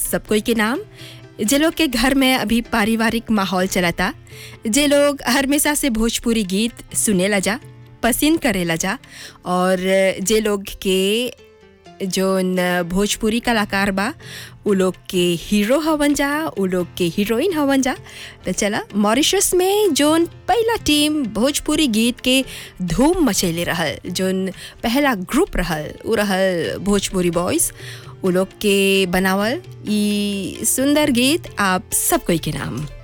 सब कोई के नाम जे लोग के घर में अभी पारिवारिक माहौल चलता जे लोग हमेशा से भोजपुरी गीत सुनेला जा पसंद करेला जा और जे लोग के जोन भोजपुरी कलाकार बा उ लोग के हीरो हवन जा उ लोग के हीरोइन हवन जा तो चला मॉरिशस में जोन पहला टीम भोजपुरी गीत के धूम मचैले रहल जोन पहला ग्रुप रहल उ रहल भोजपुरी बॉयज़ उ लोग के बनावल ई सुंदर गीत आप सब कोई के नाम